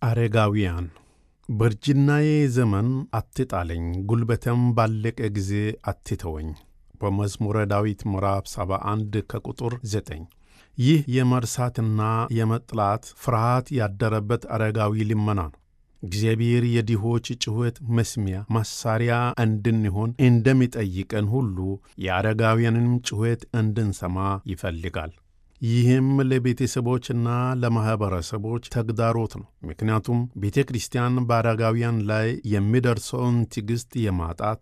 አረጋውያን በእርጅናዬ ዘመን አትጣለኝ፣ ጉልበቴም ባለቀ ጊዜ አትተወኝ። በመዝሙረ ዳዊት ምዕራፍ 71 ከቁጥር 9። ይህ የመርሳትና የመጥላት ፍርሃት ያደረበት አረጋዊ ልመና ነው። እግዚአብሔር የድሆች ጩኸት መስሚያ መሣሪያ እንድንሆን እንደሚጠይቀን ሁሉ የአረጋውያንን ጩኸት እንድንሰማ ይፈልጋል። ይህም ለቤተሰቦችና ለማኅበረሰቦች ተግዳሮት ነው። ምክንያቱም ቤተ ክርስቲያን በአረጋውያን ላይ የሚደርሰውን ትዕግሥት የማጣት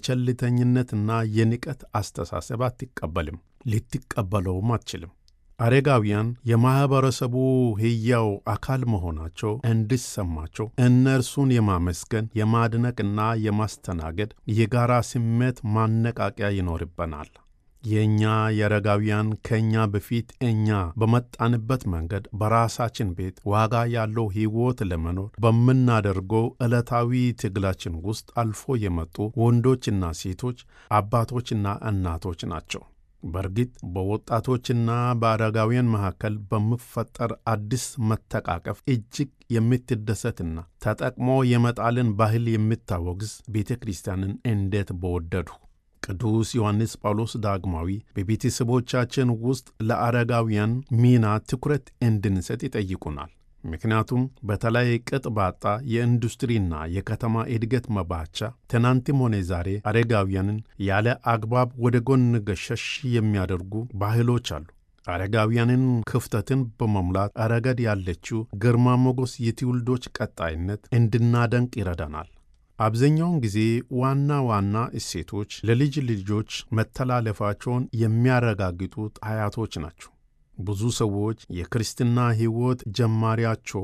የቸልተኝነትና የንቀት አስተሳሰብ አትቀበልም፣ ልትቀበለውም አትችልም። አረጋውያን የማኅበረሰቡ ሕያው አካል መሆናቸው እንዲሰማቸው እነርሱን የማመስገን የማድነቅና የማስተናገድ የጋራ ስሜት ማነቃቂያ ይኖርበናል። የእኛ የአረጋውያን ከእኛ በፊት እኛ በመጣንበት መንገድ በራሳችን ቤት ዋጋ ያለው ሕይወት ለመኖር በምናደርገው ዕለታዊ ትግላችን ውስጥ አልፎ የመጡ ወንዶችና ሴቶች፣ አባቶችና እናቶች ናቸው። በእርግጥ በወጣቶችና በአረጋውያን መካከል በሚፈጠር አዲስ መተቃቀፍ እጅግ የምትደሰትና ተጠቅሞ የመጣልን ባህል የምታወግዝ ቤተ ክርስቲያንን እንዴት በወደዱ! ቅዱስ ዮሐንስ ጳውሎስ ዳግማዊ በቤተሰቦቻችን ውስጥ ለአረጋውያን ሚና ትኩረት እንድንሰጥ ይጠይቁናል። ምክንያቱም በተለይ ቅጥ ባጣ የኢንዱስትሪና የከተማ እድገት መባቻ ትናንትም ሆነ ዛሬ አረጋውያንን ያለ አግባብ ወደ ጎን ገሸሽ የሚያደርጉ ባህሎች አሉ። አረጋውያንን ክፍተትን በመሙላት ረገድ ያለችው ግርማ ሞገስ የትውልዶች ቀጣይነት እንድናደንቅ ይረዳናል። አብዛኛውን ጊዜ ዋና ዋና እሴቶች ለልጅ ልጆች መተላለፋቸውን የሚያረጋግጡት አያቶች ናቸው። ብዙ ሰዎች የክርስትና ሕይወት ጀማሪያቸው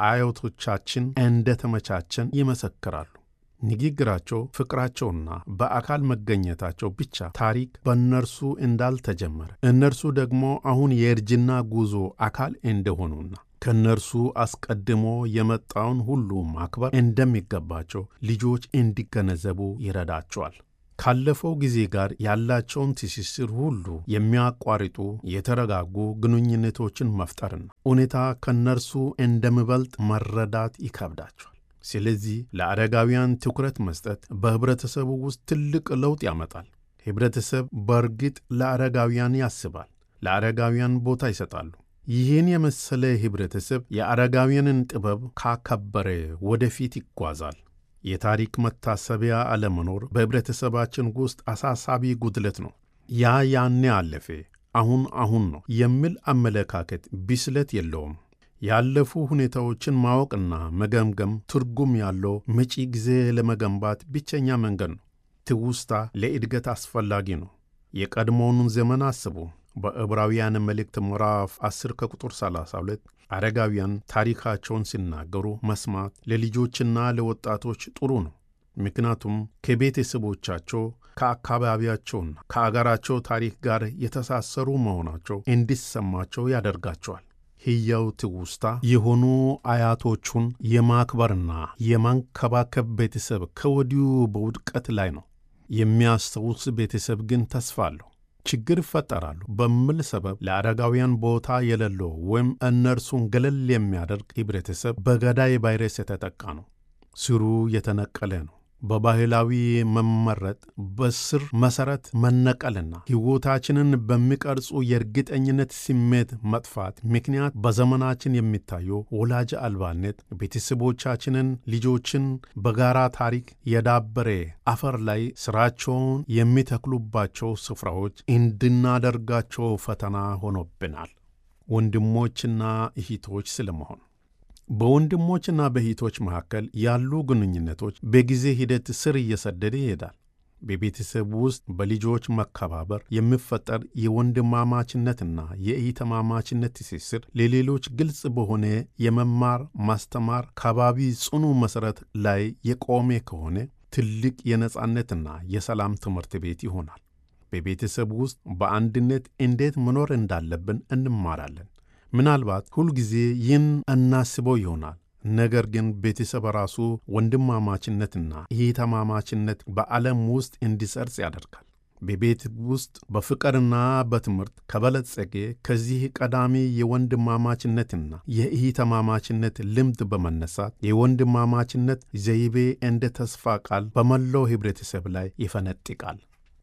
በአያቶቻችን እንደተመቻቸን ይመሰክራሉ። ንግግራቸው፣ ፍቅራቸውና በአካል መገኘታቸው ብቻ ታሪክ በእነርሱ እንዳልተጀመረ እነርሱ ደግሞ አሁን የእርጅና ጉዞ አካል እንደሆኑና ከእነርሱ አስቀድሞ የመጣውን ሁሉ ማክበር እንደሚገባቸው ልጆች እንዲገነዘቡ ይረዳቸዋል። ካለፈው ጊዜ ጋር ያላቸውን ትስስር ሁሉ የሚያቋርጡ የተረጋጉ ግንኙነቶችን መፍጠርና ሁኔታ ከእነርሱ እንደሚበልጥ መረዳት ይከብዳቸዋል። ስለዚህ ለአረጋውያን ትኩረት መስጠት በኅብረተሰቡ ውስጥ ትልቅ ለውጥ ያመጣል። ኅብረተሰብ በእርግጥ ለአረጋውያን ያስባል፣ ለአረጋውያን ቦታ ይሰጣሉ። ይህን የመሰለ ኅብረተሰብ የአረጋውያንን ጥበብ ካከበረ ወደፊት ይጓዛል። የታሪክ መታሰቢያ አለመኖር በኅብረተሰባችን ውስጥ አሳሳቢ ጉድለት ነው። ያ ያኔ አለፈ፣ አሁን አሁን ነው የሚል አመለካከት ብስለት የለውም። ያለፉ ሁኔታዎችን ማወቅና መገምገም ትርጉም ያለው መጪ ጊዜ ለመገንባት ብቸኛ መንገድ ነው። ትውስታ ለእድገት አስፈላጊ ነው። የቀድሞውን ዘመን አስቡ። በዕብራውያን መልእክት ምዕራፍ 10 ከቁጥር 32 አረጋውያን ታሪካቸውን ሲናገሩ መስማት ለልጆችና ለወጣቶች ጥሩ ነው። ምክንያቱም ከቤተሰቦቻቸው ከአካባቢያቸውና ከአገራቸው ታሪክ ጋር የተሳሰሩ መሆናቸው እንዲሰማቸው ያደርጋቸዋል። ሕያው ትውስታ የሆኑ አያቶቹን የማክበርና የማንከባከብ ቤተሰብ ከወዲሁ በውድቀት ላይ ነው። የሚያስታውስ ቤተሰብ ግን ተስፋ አለው። ችግር ይፈጠራሉ በሚል ሰበብ ለአረጋውያን ቦታ የሌለው ወይም እነርሱን ገለል የሚያደርግ ኅብረተሰብ በገዳይ ቫይረስ የተጠቃ ነው። ስሩ የተነቀለ ነው። በባህላዊ መመረጥ፣ በስር መሠረት መነቀልና ሕይወታችንን በሚቀርጹ የእርግጠኝነት ስሜት መጥፋት ምክንያት በዘመናችን የሚታየው ወላጅ አልባነት ቤተሰቦቻችንን ልጆችን በጋራ ታሪክ የዳበረ አፈር ላይ ሥራቸውን የሚተክሉባቸው ስፍራዎች እንድናደርጋቸው ፈተና ሆኖብናል። ወንድሞችና እህቶች ስለመሆን በወንድሞችና በእህቶች መካከል ያሉ ግንኙነቶች በጊዜ ሂደት ስር እየሰደደ ይሄዳል። በቤተሰብ ውስጥ በልጆች መከባበር የሚፈጠር የወንድማማችነትና የእህትማማችነት ትስስር ለሌሎች ግልጽ በሆነ የመማር ማስተማር ከባቢ ጽኑ መሠረት ላይ የቆመ ከሆነ ትልቅ የነጻነትና የሰላም ትምህርት ቤት ይሆናል። በቤተሰብ ውስጥ በአንድነት እንዴት መኖር እንዳለብን እንማራለን። ምናልባት ሁልጊዜ ይህን እናስበው ይሆናል። ነገር ግን ቤተሰብ ራሱ ወንድማማችነትና እህትማማችነት በዓለም ውስጥ እንዲሰርጽ ያደርጋል። በቤት ውስጥ በፍቅርና በትምህርት ከበለጸገ ከዚህ ቀዳሚ የወንድማማችነትና የእህትማማችነት ልምድ በመነሳት የወንድማማችነት ዘይቤ እንደ ተስፋ ቃል በመላው ኅብረተሰብ ላይ ይፈነጥቃል።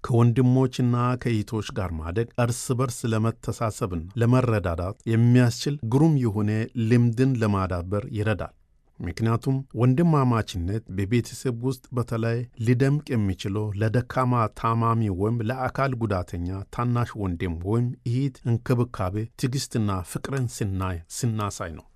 ከወንድሞችና ከእህቶች ጋር ማደግ እርስ በርስ ለመተሳሰብና ለመረዳዳት የሚያስችል ግሩም የሆነ ልምድን ለማዳበር ይረዳል። ምክንያቱም ወንድማማችነት በቤተሰብ ውስጥ በተለይ ሊደምቅ የሚችለው ለደካማ ታማሚ ወይም ለአካል ጉዳተኛ ታናሽ ወንድም ወይም እህት እንክብካቤ፣ ትዕግሥትና ፍቅርን ስናይ ስናሳይ ነው።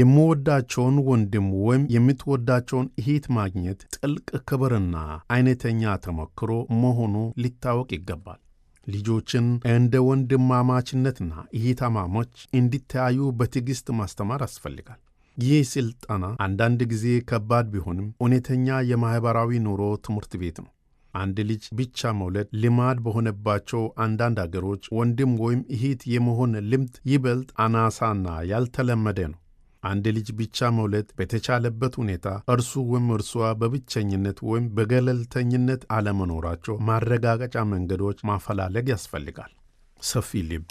የምወዳቸውን ወንድም ወይም የምትወዳቸውን እህት ማግኘት ጥልቅ ክብርና አይነተኛ ተሞክሮ መሆኑ ሊታወቅ ይገባል። ልጆችን እንደ ወንድማማችነትና እህትማማች እንዲተያዩ በትዕግሥት ማስተማር ያስፈልጋል። ይህ ሥልጠና አንዳንድ ጊዜ ከባድ ቢሆንም እውነተኛ የማኅበራዊ ኑሮ ትምህርት ቤት ነው። አንድ ልጅ ብቻ መውለድ ልማድ በሆነባቸው አንዳንድ አገሮች ወንድም ወይም እህት የመሆን ልምድ ይበልጥ አናሳና ያልተለመደ ነው። አንድ ልጅ ብቻ መውለድ በተቻለበት ሁኔታ እርሱ ወይም እርሷ በብቸኝነት ወይም በገለልተኝነት አለመኖራቸው ማረጋገጫ መንገዶች ማፈላለግ ያስፈልጋል። ሰፊ ልብ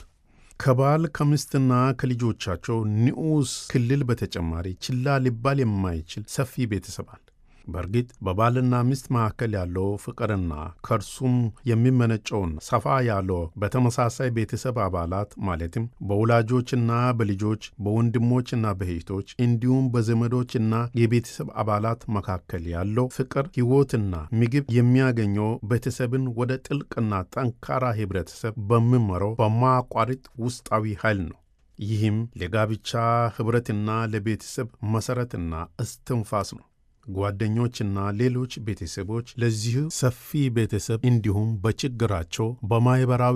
ከባል ከምስትና ከልጆቻቸው ንዑስ ክልል በተጨማሪ ችላ ሊባል የማይችል ሰፊ ቤተሰብ አለ። በእርግጥ በባልና ሚስት መካከል ያለው ፍቅርና ከእርሱም የሚመነጨውን ሰፋ ያለው በተመሳሳይ ቤተሰብ አባላት ማለትም በወላጆችና በልጆች በወንድሞችና በእህቶች እንዲሁም በዘመዶችና የቤተሰብ አባላት መካከል ያለው ፍቅር ሕይወትና ምግብ የሚያገኘው ቤተሰብን ወደ ጥልቅና ጠንካራ ኅብረተሰብ በሚመራው በማያቋርጥ ውስጣዊ ኃይል ነው። ይህም ለጋብቻ ኅብረትና ለቤተሰብ መሠረትና እስትንፋስ ነው። ጓደኞችና ሌሎች ቤተሰቦች ለዚህ ሰፊ ቤተሰብ እንዲሁም በችግራቸው በማኅበራዊ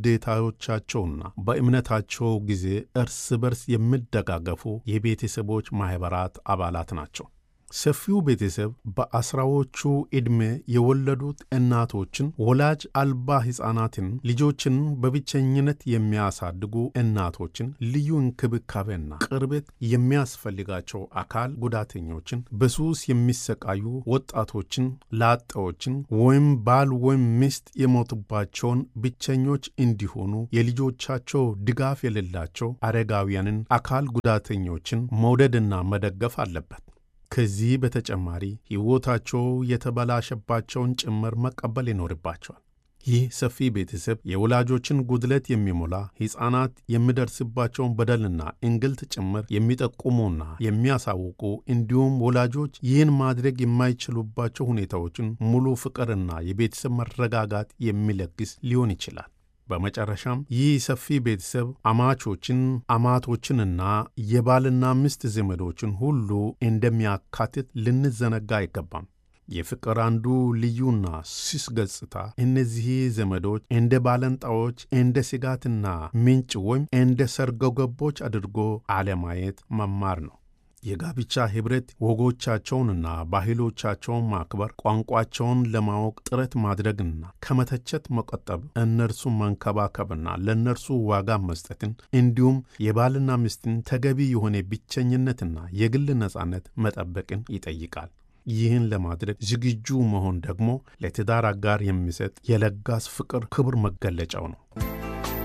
ግዴታዎቻቸውና በእምነታቸው ጊዜ እርስ በርስ የሚደጋገፉ የቤተሰቦች ማኅበራት አባላት ናቸው። ሰፊው ቤተሰብ በአስራዎቹ ዕድሜ የወለዱት እናቶችን፣ ወላጅ አልባ ሕፃናትን፣ ልጆችን በብቸኝነት የሚያሳድጉ እናቶችን፣ ልዩ እንክብካቤና ቅርበት የሚያስፈልጋቸው አካል ጉዳተኞችን፣ በሱስ የሚሰቃዩ ወጣቶችን፣ ላጤዎችን ወይም ባል ወይም ሚስት የሞቱባቸውን ብቸኞች እንዲሆኑ የልጆቻቸው ድጋፍ የሌላቸው አረጋውያንን፣ አካል ጉዳተኞችን መውደድና መደገፍ አለበት። ከዚህ በተጨማሪ ሕይወታቸው የተበላሸባቸውን ጭምር መቀበል ይኖርባቸዋል። ይህ ሰፊ ቤተሰብ የወላጆችን ጉድለት የሚሞላ ሕፃናት የሚደርስባቸውን በደልና እንግልት ጭምር የሚጠቁሙና የሚያሳውቁ እንዲሁም ወላጆች ይህን ማድረግ የማይችሉባቸው ሁኔታዎችን ሙሉ ፍቅርና የቤተሰብ መረጋጋት የሚለግስ ሊሆን ይችላል። በመጨረሻም ይህ ሰፊ ቤተሰብ አማቾችን፣ አማቶችንና የባልና ሚስት ዘመዶችን ሁሉ እንደሚያካትት ልንዘነጋ አይገባም። የፍቅር አንዱ ልዩና ስስ ገጽታ እነዚህ ዘመዶች እንደ ባለንጣዎች፣ እንደ ስጋትና ምንጭ ወይም እንደ ሰርጎ ገቦች አድርጎ አለማየት መማር ነው። የጋብቻ ኅብረት ወጎቻቸውንና ባህሎቻቸውን ማክበር፣ ቋንቋቸውን ለማወቅ ጥረት ማድረግና ከመተቸት መቆጠብ፣ እነርሱን መንከባከብና ለእነርሱ ዋጋ መስጠትን እንዲሁም የባልና ሚስትን ተገቢ የሆነ ብቸኝነትና የግል ነጻነት መጠበቅን ይጠይቃል። ይህን ለማድረግ ዝግጁ መሆን ደግሞ ለትዳር አጋር የሚሰጥ የለጋስ ፍቅር ክቡር መገለጫው ነው።